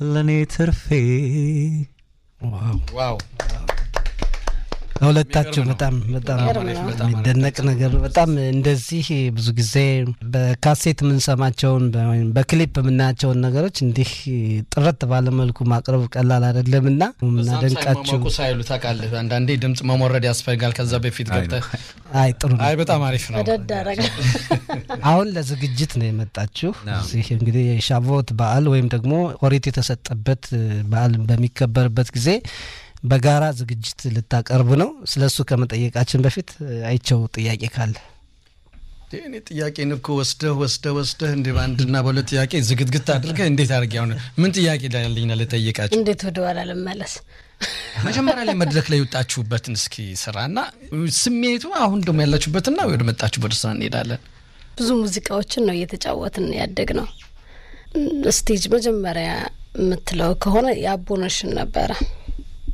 ለእኔ ትርፌ ዋው ለሁለታችሁ በጣም በጣም የሚደነቅ ነገር ነው። በጣም እንደዚህ ብዙ ጊዜ በካሴት የምንሰማቸውን ወይም በክሊፕ የምናያቸውን ነገሮች እንዲህ ጥረት ባለመልኩ ማቅረብ ቀላል አይደለም እና ምናደንቃችሁ ሳይሞቁ ሳይሉ ታውቃለህ፣ አንዳንዴ ድምፅ መሞረድ ያስፈልጋል። ከዛ በፊት ገብተህ አይ ጥሩ ነው። አይ በጣም አሪፍ ነው። ወደድ አደረገ። አሁን ለዝግጅት ነው የመጣችሁ። እዚህ እንግዲህ የሻቮት በዓል ወይም ደግሞ ኦሪት የተሰጠበት በዓል በሚከበርበት ጊዜ በጋራ ዝግጅት ልታቀርቡ ነው። ስለ እሱ ከመጠየቃችን በፊት አይቸው ጥያቄ ካለ እኔ ጥያቄን እኮ ወስደህ ወስደህ ወስደህ እንደ በአንድና በሁለት ጥያቄ ዝግትግት አድርገህ እንዴት አድርጌ አሁን ምን ጥያቄ ላለኝና ልጠይቃቸው? እንዴት ወደ ኋላ ልመለስ? መጀመሪያ ላይ መድረክ ላይ የወጣችሁበትን እስኪ ስራና ስሜቱ አሁን ደግሞ ያላችሁበትና ወደ መጣችሁበት ስራ እንሄዳለን። ብዙ ሙዚቃዎችን ነው እየተጫወትን ያደግ ነው። ስቴጅ መጀመሪያ የምትለው ከሆነ የአቦነሽን ነበረ